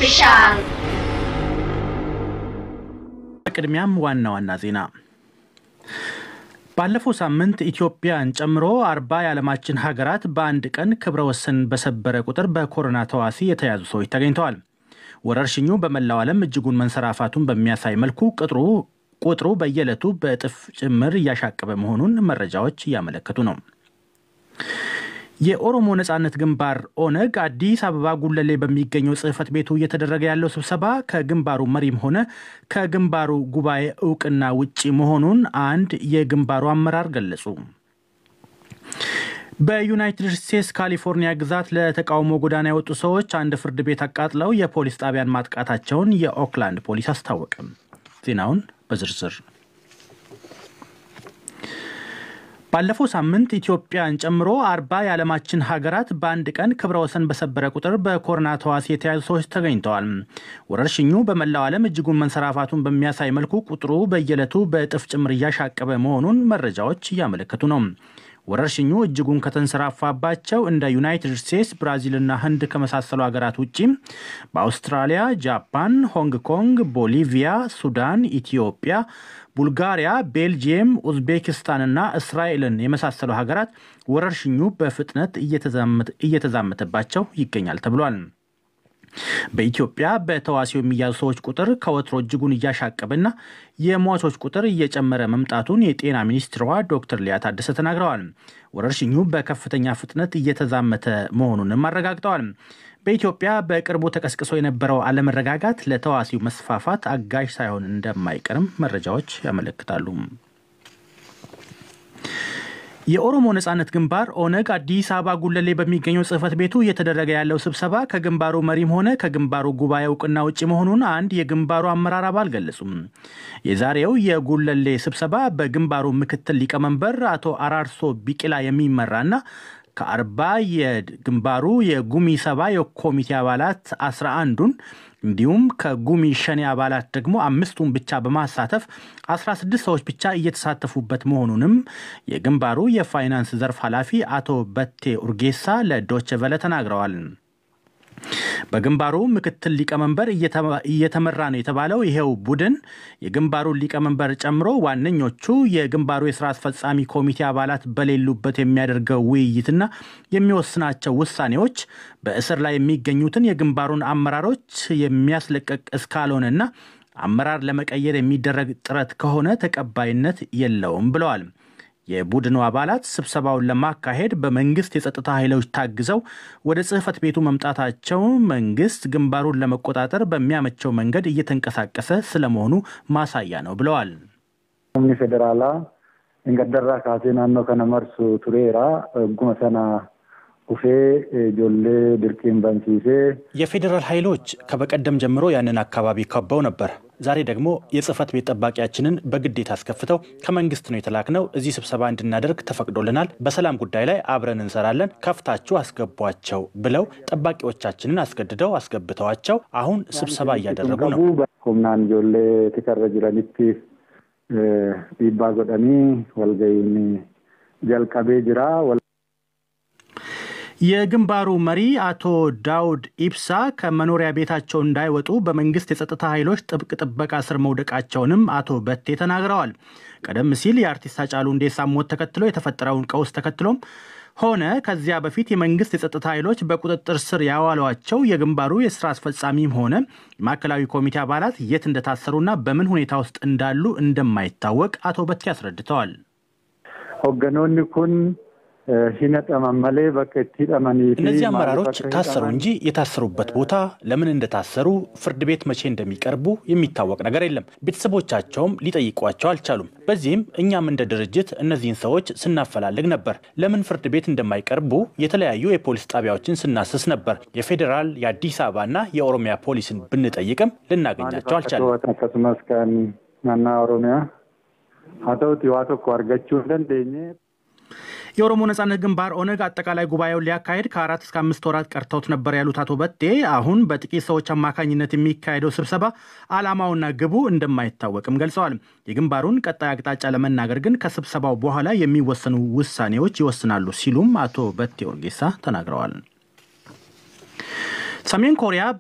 ኦፊሻል በቅድሚያም ዋና ዋና ዜና ባለፈው ሳምንት ኢትዮጵያን ጨምሮ አርባ የዓለማችን ሀገራት በአንድ ቀን ክብረ ወሰን በሰበረ ቁጥር በኮሮና ተዋሲ የተያዙ ሰዎች ተገኝተዋል። ወረርሽኙ በመላው ዓለም እጅጉን መንሰራፋቱን በሚያሳይ መልኩ ቅጥሩ ቁጥሩ በየዕለቱ በእጥፍ ጭምር እያሻቀበ መሆኑን መረጃዎች እያመለከቱ ነው። የኦሮሞ ነጻነት ግንባር ኦነግ አዲስ አበባ ጉለሌ በሚገኘው ጽሕፈት ቤቱ እየተደረገ ያለው ስብሰባ ከግንባሩ መሪም ሆነ ከግንባሩ ጉባኤ እውቅና ውጪ መሆኑን አንድ የግንባሩ አመራር ገለጹ። በዩናይትድ ስቴትስ ካሊፎርኒያ ግዛት ለተቃውሞ ጎዳና የወጡ ሰዎች አንድ ፍርድ ቤት አቃጥለው የፖሊስ ጣቢያን ማጥቃታቸውን የኦክላንድ ፖሊስ አስታወቀ። ዜናውን በዝርዝር ባለፈው ሳምንት ኢትዮጵያን ጨምሮ አርባ የዓለማችን ሀገራት በአንድ ቀን ክብረ ወሰን በሰበረ ቁጥር በኮሮና ተዋሲ የተያዙ ሰዎች ተገኝተዋል። ወረርሽኙ በመላው ዓለም እጅጉን መንሰራፋቱን በሚያሳይ መልኩ ቁጥሩ በየዕለቱ በእጥፍ ጭምር እያሻቀበ መሆኑን መረጃዎች እያመለከቱ ነው። ወረርሽኙ እጅጉን ከተንሰራፋባቸው እንደ ዩናይትድ ስቴትስ፣ ብራዚልና ህንድ ከመሳሰሉ ሀገራት ውጪ በአውስትራሊያ፣ ጃፓን፣ ሆንግ ኮንግ፣ ቦሊቪያ፣ ሱዳን፣ ኢትዮጵያ፣ ቡልጋሪያ፣ ቤልጂየም፣ ኡዝቤኪስታንና እስራኤልን የመሳሰሉ ሀገራት ወረርሽኙ በፍጥነት እየተዛመተባቸው ይገኛል ተብሏል። በኢትዮጵያ በተዋሲው የሚያዙ ሰዎች ቁጥር ከወትሮ እጅጉን እያሻቀበና የሟቾች ቁጥር እየጨመረ መምጣቱን የጤና ሚኒስትሯ ዶክተር ሊያ ታደሰ ተናግረዋል። ወረርሽኙ በከፍተኛ ፍጥነት እየተዛመተ መሆኑንም አረጋግጠዋል። በኢትዮጵያ በቅርቡ ተቀስቅሶ የነበረው አለመረጋጋት ለተዋሲው መስፋፋት አጋዥ ሳይሆን እንደማይቀርም መረጃዎች ያመለክታሉ። የኦሮሞ ነጻነት ግንባር ኦነግ አዲስ አበባ ጉለሌ በሚገኘው ጽሕፈት ቤቱ እየተደረገ ያለው ስብሰባ ከግንባሩ መሪም ሆነ ከግንባሩ ጉባኤ እውቅና ውጭ መሆኑን አንድ የግንባሩ አመራር አባል ገለጹም። የዛሬው የጉለሌ ስብሰባ በግንባሩ ምክትል ሊቀመንበር አቶ አራርሶ ቢቂላ የሚመራና ከአርባ የግንባሩ የጉሚ ሰባ የኮሚቴ አባላት አስራ አንዱን እንዲሁም ከጉሚ ሸኔ አባላት ደግሞ አምስቱን ብቻ በማሳተፍ 16 ሰዎች ብቻ እየተሳተፉበት መሆኑንም የግንባሩ የፋይናንስ ዘርፍ ኃላፊ አቶ በቴ ኡርጌሳ ለዶቼ ቨለ ተናግረዋል። በግንባሩ ምክትል ሊቀመንበር እየተመራ ነው የተባለው ይሄው ቡድን የግንባሩን ሊቀመንበር ጨምሮ ዋነኞቹ የግንባሩ የስራ አስፈጻሚ ኮሚቴ አባላት በሌሉበት የሚያደርገው ውይይትና የሚወስናቸው ውሳኔዎች በእስር ላይ የሚገኙትን የግንባሩን አመራሮች የሚያስለቀቅ እስካልሆነና አመራር ለመቀየር የሚደረግ ጥረት ከሆነ ተቀባይነት የለውም ብለዋል። የቡድኑ አባላት ስብሰባውን ለማካሄድ በመንግስት የጸጥታ ኃይሎች ታግዘው ወደ ጽሕፈት ቤቱ መምጣታቸው መንግስት ግንባሩን ለመቆጣጠር በሚያመቸው መንገድ እየተንቀሳቀሰ ስለመሆኑ ማሳያ ነው ብለዋል። humni federaalaa gaddarraa kaasee naannoo kana marsu tureera egguma sana dhufee ijoollee dirqiin bansiisee የፌዴራል ኃይሎች ከበቀደም ጀምሮ ያንን አካባቢ ከበው ነበር። ዛሬ ደግሞ የጽህፈት ቤት ጠባቂያችንን በግዴታ አስከፍተው ከመንግስት ነው የተላክነው። እዚህ ስብሰባ እንድናደርግ ተፈቅዶልናል። በሰላም ጉዳይ ላይ አብረን እንሰራለን፣ ከፍታችሁ አስገቧቸው ብለው ጠባቂዎቻችንን አስገድደው አስገብተዋቸው አሁን ስብሰባ እያደረጉ ነው። humnaan ijoollee tikarra jiranitti dhiibbaa godhanii walga'iin jalqabee jira. የግንባሩ መሪ አቶ ዳውድ ኢብሳ ከመኖሪያ ቤታቸው እንዳይወጡ በመንግስት የጸጥታ ኃይሎች ጥብቅ ጥበቃ ስር መውደቃቸውንም አቶ በቴ ተናግረዋል። ቀደም ሲል የአርቲስት ሃጫሉ ሁንዴሳ ሞት ተከትሎ የተፈጠረውን ቀውስ ተከትሎም ሆነ ከዚያ በፊት የመንግስት የጸጥታ ኃይሎች በቁጥጥር ስር ያዋሏቸው የግንባሩ የስራ አስፈጻሚም ሆነ የማዕከላዊ ኮሚቴ አባላት የት እንደታሰሩና በምን ሁኔታ ውስጥ እንዳሉ እንደማይታወቅ አቶ በቴ አስረድተዋል። hogganoonni kun hidhaman malee bakka itti hidhamanii fi እነዚህ maaliif አመራሮች akka ታሰሩ hidhaman እንጂ የታሰሩበት ቦታ ለምን እንደታሰሩ ፍርድ ቤት መቼ እንደሚቀርቡ የሚታወቅ ነገር የለም። ቤተሰቦቻቸውም ሊጠይቋቸው አልቻሉም። በዚህም እኛም እንደ ድርጅት እነዚህን ሰዎች ስናፈላልግ ነበር። ለምን ፍርድ ቤት እንደማይቀርቡ የተለያዩ የፖሊስ ጣቢያዎችን ስናስስ ነበር። የፌዴራል የአዲስ አበባና የኦሮሚያ ፖሊስን ብንጠይቅም ልናገኛቸው አልቻለም። akkasumas kan naannaa oromiyaa haa ta'uti waa tokko argachuu hin dandeenye የኦሮሞ ነጻነት ግንባር ኦነግ አጠቃላይ ጉባኤውን ሊያካሄድ ከአራት እስከ አምስት ወራት ቀርተውት ነበር ያሉት አቶ በቴ አሁን በጥቂት ሰዎች አማካኝነት የሚካሄደው ስብሰባ ዓላማውና ግቡ እንደማይታወቅም ገልጸዋል። የግንባሩን ቀጣይ አቅጣጫ ለመናገር ግን ከስብሰባው በኋላ የሚወሰኑ ውሳኔዎች ይወስናሉ ሲሉም አቶ በቴ ኦርጌሳ ተናግረዋል። ሰሜን ኮሪያ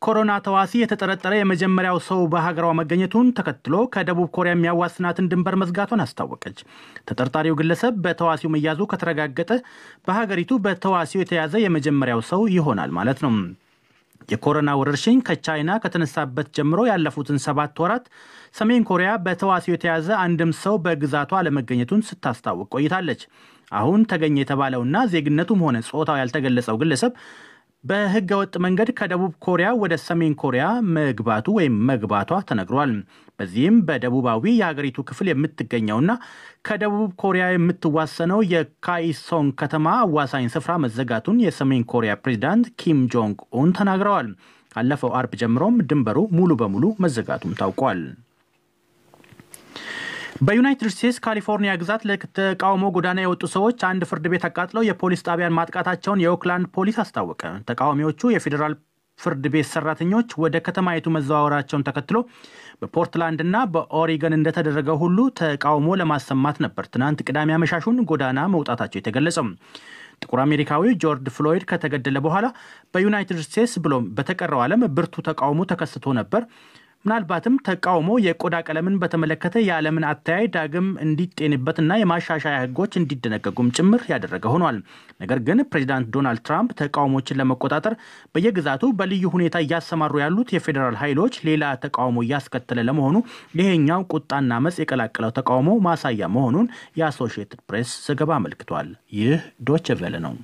በኮሮና ተዋሲ የተጠረጠረ የመጀመሪያው ሰው በሀገሯ መገኘቱን ተከትሎ ከደቡብ ኮሪያ የሚያዋስናትን ድንበር መዝጋቷን አስታወቀች። ተጠርጣሪው ግለሰብ በተዋሲው መያዙ ከተረጋገጠ በሀገሪቱ በተዋሲው የተያዘ የመጀመሪያው ሰው ይሆናል ማለት ነው። የኮሮና ወረርሽኝ ከቻይና ከተነሳበት ጀምሮ ያለፉትን ሰባት ወራት ሰሜን ኮሪያ በተዋሲው የተያዘ አንድም ሰው በግዛቷ አለመገኘቱን ስታስታውቅ ቆይታለች። አሁን ተገኘ የተባለውና ዜግነቱም ሆነ ጾታው ያልተገለጸው ግለሰብ በሕገ ወጥ መንገድ ከደቡብ ኮሪያ ወደ ሰሜን ኮሪያ መግባቱ ወይም መግባቷ ተነግሯል። በዚህም በደቡባዊ የሀገሪቱ ክፍል የምትገኘውና ከደቡብ ኮሪያ የምትዋሰነው የካኢሶንግ ከተማ አዋሳኝ ስፍራ መዘጋቱን የሰሜን ኮሪያ ፕሬዚዳንት ኪም ጆንግ ኡን ተናግረዋል። ካለፈው አርብ ጀምሮም ድንበሩ ሙሉ በሙሉ መዘጋቱም ታውቋል። በዩናይትድ ስቴትስ ካሊፎርኒያ ግዛት ለተቃውሞ ጎዳና የወጡ ሰዎች አንድ ፍርድ ቤት አቃጥለው የፖሊስ ጣቢያን ማጥቃታቸውን የኦክላንድ ፖሊስ አስታወቀ። ተቃዋሚዎቹ የፌዴራል ፍርድ ቤት ሰራተኞች ወደ ከተማይቱ መዘዋወራቸውን ተከትሎ በፖርትላንድና በኦሪገን እንደተደረገው ሁሉ ተቃውሞ ለማሰማት ነበር ትናንት ቅዳሜ አመሻሹን ጎዳና መውጣታቸው የተገለጸው። ጥቁር አሜሪካዊ ጆርጅ ፍሎይድ ከተገደለ በኋላ በዩናይትድ ስቴትስ ብሎም በተቀረው ዓለም ብርቱ ተቃውሞ ተከስቶ ነበር። ምናልባትም ተቃውሞ የቆዳ ቀለምን በተመለከተ የዓለምን አተያይ ዳግም እንዲጤንበትና የማሻሻያ ሕጎች እንዲደነገጉም ጭምር ያደረገ ሆኗል። ነገር ግን ፕሬዚዳንት ዶናልድ ትራምፕ ተቃውሞችን ለመቆጣጠር በየግዛቱ በልዩ ሁኔታ እያሰማሩ ያሉት የፌዴራል ኃይሎች ሌላ ተቃውሞ እያስከተለ ለመሆኑ ይሄኛው ቁጣና አመፅ የቀላቀለው ተቃውሞ ማሳያ መሆኑን የአሶሺየትድ ፕሬስ ዘገባ አመልክቷል። ይህ ዶች ቬለ ነው።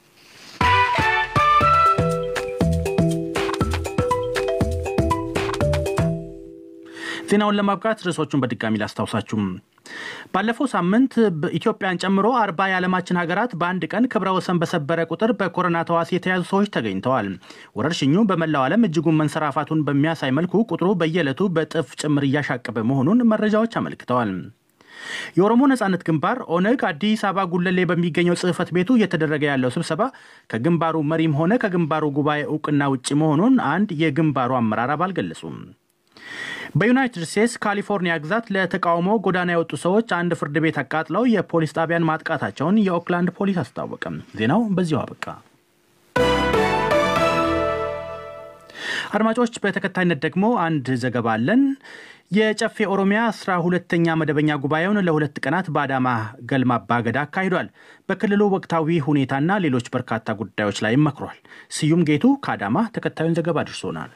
ዜናውን ለማብቃት ርዕሶቹን በድጋሚ ላስታውሳችሁም። ባለፈው ሳምንት ኢትዮጵያን ጨምሮ አርባ የዓለማችን ሀገራት በአንድ ቀን ክብረ ወሰን በሰበረ ቁጥር በኮሮና ተዋሲ የተያዙ ሰዎች ተገኝተዋል። ወረርሽኙ በመላው ዓለም እጅጉን መንሰራፋቱን በሚያሳይ መልኩ ቁጥሩ በየዕለቱ በጥፍ ጭምር እያሻቀበ መሆኑን መረጃዎች አመልክተዋል። የኦሮሞ ነጻነት ግንባር ኦነግ አዲስ አበባ ጉለሌ በሚገኘው ጽህፈት ቤቱ እየተደረገ ያለው ስብሰባ ከግንባሩ መሪም ሆነ ከግንባሩ ጉባኤ እውቅና ውጭ መሆኑን አንድ የግንባሩ አመራር አባል ገለጹም። በዩናይትድ ስቴትስ ካሊፎርኒያ ግዛት ለተቃውሞ ጎዳና የወጡ ሰዎች አንድ ፍርድ ቤት አቃጥለው የፖሊስ ጣቢያን ማጥቃታቸውን የኦክላንድ ፖሊስ አስታወቀም። ዜናው በዚሁ አበቃ። አድማጮች፣ በተከታይነት ደግሞ አንድ ዘገባ አለን። የጨፌ ኦሮሚያ አስራ ሁለተኛ መደበኛ ጉባኤውን ለሁለት ቀናት በአዳማ ገልማ አባገዳ አካሂዷል። በክልሉ ወቅታዊ ሁኔታና ሌሎች በርካታ ጉዳዮች ላይ መክሯል። ስዩም ጌቱ ከአዳማ ተከታዩን ዘገባ አድርሶናል።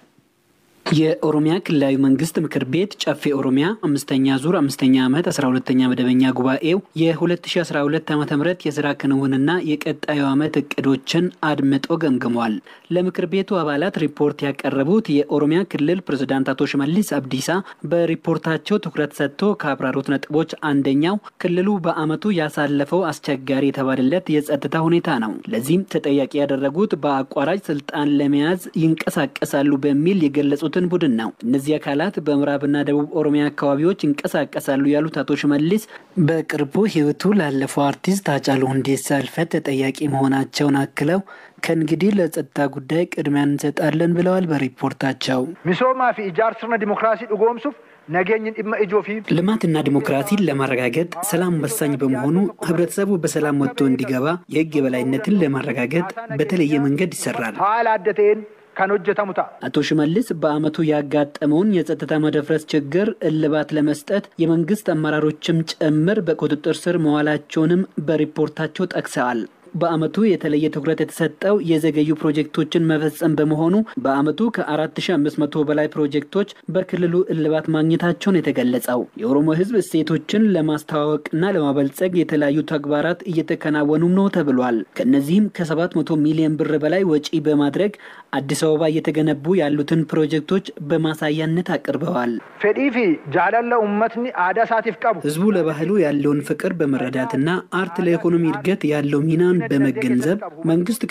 የኦሮሚያ ክልላዊ መንግስት ምክር ቤት ጨፌ ኦሮሚያ አምስተኛ ዙር አምስተኛ ዓመት አስራ ሁለተኛ መደበኛ ጉባኤው የ2012 ዓ ም የስራ ክንውንና የቀጣዩ ዓመት እቅዶችን አድምጦ ገምግሟል። ለምክር ቤቱ አባላት ሪፖርት ያቀረቡት የኦሮሚያ ክልል ፕሬዝዳንት አቶ ሽመልስ አብዲሳ በሪፖርታቸው ትኩረት ሰጥቶ ካብራሩት ነጥቦች አንደኛው ክልሉ በዓመቱ ያሳለፈው አስቸጋሪ የተባለለት የጸጥታ ሁኔታ ነው። ለዚህም ተጠያቂ ያደረጉት በአቋራጭ ስልጣን ለመያዝ ይንቀሳቀሳሉ በሚል የገለጹትን ቡድን ነው። እነዚህ አካላት በምዕራብና ደቡብ ኦሮሚያ አካባቢዎች ይንቀሳቀሳሉ ያሉት አቶ ሽመልስ በቅርቡ ሕይወቱ ላለፈው አርቲስት ሃጫሉ ሁንዴሳ ሕልፈት ተጠያቂ መሆናቸውን አክለው ከእንግዲህ ለጸጥታ ጉዳይ ቅድሚያ እንሰጣለን ብለዋል። በሪፖርታቸው ሚሶማ ፊ ኢጃር ስርነ ዲሞክራሲ ድጎምሱፍ ነገኝን dhimma ijoo fi ልማትና ዲሞክራሲን ለማረጋገጥ ሰላም ወሳኝ በመሆኑ ህብረተሰቡ በሰላም ወጥቶ እንዲገባ የህግ የበላይነትን ለማረጋገጥ በተለየ መንገድ ይሰራል። haala adda ta'een kan hojjetamu ta'a. አቶ ሽመልስ በዓመቱ ያጋጠመውን የጸጥታ መደፍረስ ችግር እልባት ለመስጠት የመንግስት አመራሮችም ጭምር በቁጥጥር ስር መዋላቸውንም በሪፖርታቸው ጠቅሰዋል። በዓመቱ የተለየ ትኩረት የተሰጠው የዘገዩ ፕሮጀክቶችን መፈጸም በመሆኑ በዓመቱ ከ4500 በላይ ፕሮጀክቶች በክልሉ እልባት ማግኘታቸውን የተገለጸው የኦሮሞ ህዝብ እሴቶችን ለማስተዋወቅና ለማበልጸግ የተለያዩ ተግባራት እየተከናወኑም ነው ተብሏል። ከእነዚህም ከ700 ሚሊዮን ብር በላይ ወጪ በማድረግ አዲስ አበባ እየተገነቡ ያሉትን ፕሮጀክቶች በማሳያነት አቅርበዋል። fedhii fi jaalala uummatni aadaa isaatiif qabu ህዝቡ ለባህሉ ያለውን ፍቅር በመረዳትና አርት ለኢኮኖሚ እድገት ያለው ሚናን በመገንዘብ መንግስት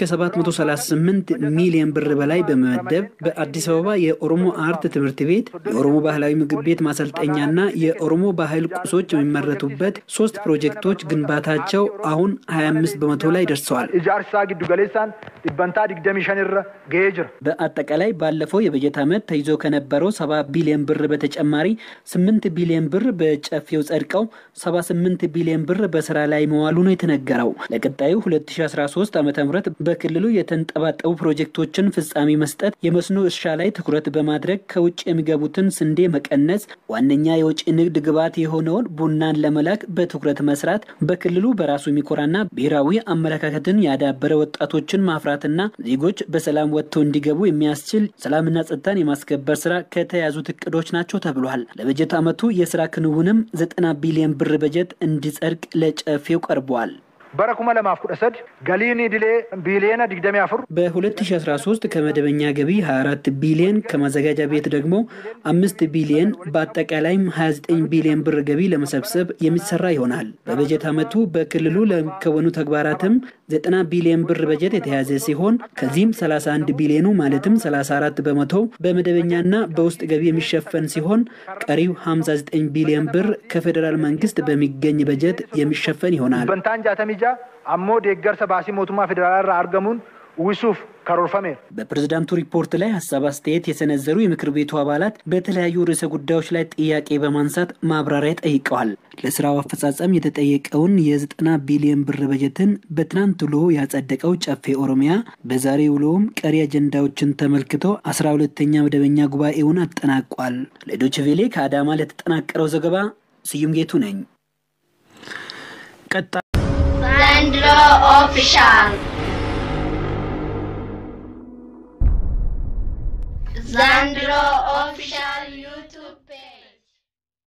ከ738 ሚሊዮን ብር በላይ በመመደብ በአዲስ አበባ የኦሮሞ አርት ትምህርት ቤት፣ የኦሮሞ ባህላዊ ምግብ ቤት ማሰልጠኛና የኦሮሞ ባህል ቁሶች የሚመረቱበት ሶስት ፕሮጀክቶች ግንባታቸው አሁን 25 በመቶ ላይ ደርሰዋል። ijaarsi isaa giddu galeessaan dhibbantaa digdamii shan irra ga'ee jira. በአጠቃላይ ባለፈው የበጀት ዓመት ተይዞ ከነበረው 70 ቢሊዮን ብር በተጨማሪ 8 ቢሊዮን ብር በጨፌው ጸድቀው 78 ቢሊዮን ብር በስራ ላይ መዋሉ ነው የተነገረው። ለቀጣዩ በ2013 ዓ ም በክልሉ የተንጠባጠቡ ፕሮጀክቶችን ፍጻሜ መስጠት፣ የመስኖ እርሻ ላይ ትኩረት በማድረግ ከውጭ የሚገቡትን ስንዴ መቀነስ፣ ዋነኛ የውጭ ንግድ ግብዓት የሆነውን ቡናን ለመላክ በትኩረት መስራት፣ በክልሉ በራሱ የሚኮራና ብሔራዊ አመለካከትን ያዳበረ ወጣቶችን ማፍራትና ዜጎች በሰላም ወጥተው እንዲገቡ የሚያስችል ሰላምና ጸጥታን የማስከበር ስራ ከተያዙት እቅዶች ናቸው ተብሏል። ለበጀት ዓመቱ የስራ ክንውንም ዘጠና ቢሊዮን ብር በጀት እንዲጸድቅ ለጨፌው ቀርቧል። bara kuma lamaaf kudha sadi galiin idilee biiliyeena digdamii afur በ2013 ከመደበኛ ገቢ 24 ቢሊዮን ከማዘጋጃ ቤት ደግሞ አምስት ቢሊዮን በአጠቃላይም 29 ቢሊዮን ብር ገቢ ለመሰብሰብ የሚሰራ ይሆናል። በበጀት ዓመቱ በክልሉ ለሚከወኑ ተግባራትም 90 ቢሊዮን ብር በጀት የተያዘ ሲሆን ከዚህም 31 ቢሊዮኑ ማለትም 34 በመቶ በመደበኛና በውስጥ ገቢ የሚሸፈን ሲሆን ቀሪው 59 ቢሊዮን ብር ከፌዴራል መንግስት በሚገኝ በጀት የሚሸፈን ይሆናል። bantaan jaatamii ja'a ammoo deeggarsa baasii mootummaa federaalaa irraa argamuun uwwisuuf karoorfameera. በፕሬዝዳንቱ ሪፖርት ላይ ሀሳብ አስተያየት የሰነዘሩ የምክር ቤቱ አባላት በተለያዩ ርዕሰ ጉዳዮች ላይ ጥያቄ በማንሳት ማብራሪያ ጠይቀዋል። ለስራው አፈጻጸም የተጠየቀውን የዘጠና ቢሊዮን ብር በጀትን በትናንት ውሎ ያጸደቀው ጨፌ ኦሮሚያ በዛሬ ውሎውም ቀሪ አጀንዳዎችን ተመልክቶ አስራ ሁለተኛ መደበኛ ጉባኤውን አጠናቋል። ለዶይቼ ቬለ ከአዳማ ለተጠናቀረው ዘገባ ስዩም ጌቱ ነኝ። ቀጣይ ዘንድሮ ኦፊሻል ዘንድሮ ኦፊሻል